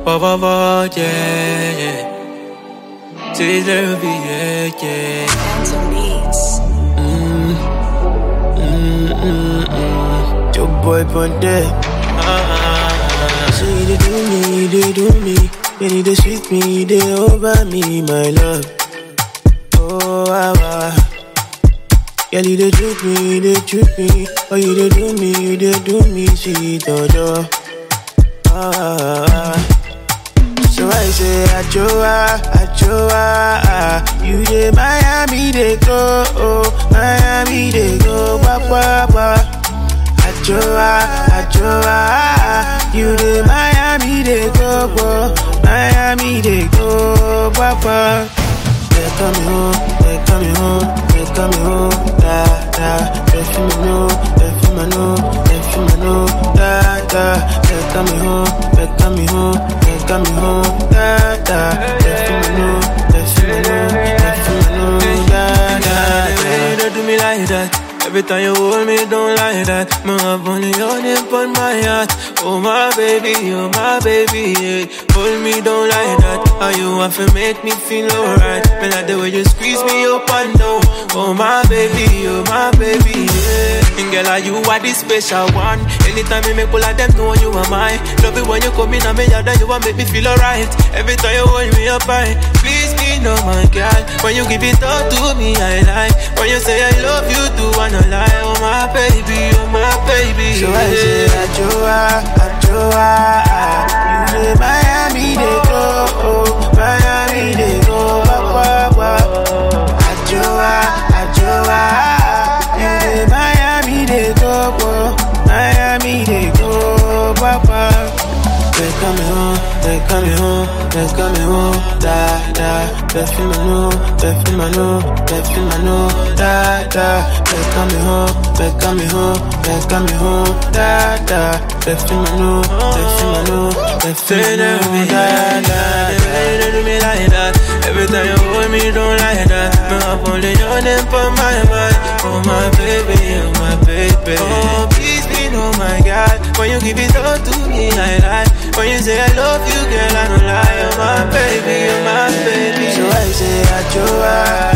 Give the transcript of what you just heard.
Por favor, yeah, yeah. Say there be, yeah, yeah. Phantom Beats. Your boy Ponte. So you dey do me, you dey do me. Then you dey sweet me, you dey over me, my love. Oh, ah, ah. Girl, you dey trick me, you dey trick me. Oh, you dey do me, you dey do me, sweet oh, ah, ah, ah. So I say, Achoa, Achoa, ah. you dey Miami, they go, oh, Miami, they go, ba, ba, ba. Achoa, Achoa, you dey Miami, they go, go, Miami, they go, ba, ba. They coming home, they coming home, they coming home, da, da. They feel me know, they feel me know, they feel me know, da, da. They coming home, they coming home, they coming home, da, da. They feel me know, they feel me know, they feel me know, da, da, Hey, da. don't do me like that. Every time you hold me, don't like that. My have only your name on my heart. Oh my baby, oh my baby, yeah. Hold me, don't like that. How you want to make me feel alright? Me like the way you squeeze me up and down. Oh my baby, oh my baby, yeah. And girl, are you are the special one? Anytime you make all of them know you are mine. Love it when you come in and me yard and you want make me feel alright. Every time you hold me up high, please be no my girl. When you give it all to me, I like. When you say I love you, do wanna lie. Oh my baby, oh my baby. So I say, Achoa, Achoa, ah. you dey Miami, they go, oh, Miami, they go, ba, ba, ba. Achoa, Achoa, ah. you dey Miami, they go, oh, Miami, they go, ba, ba. They coming home, they coming home, they coming home, da, da. They feel me know, they feel me know, they feel me know, da, da. They coming home, they coming home, they coming home, da, da. They feel me know, they feel me know, they feel Say me that know, me da, like da, that. da. Hey, don't do me like that. Every time you hold me, don't like that. Me up only your name for my mind. Oh my baby, oh my baby. Oh please be no my God. When you give it all to me, I lie. When you say I love you, girl, I don't lie. Oh my baby, oh my baby. So I say, Achoa,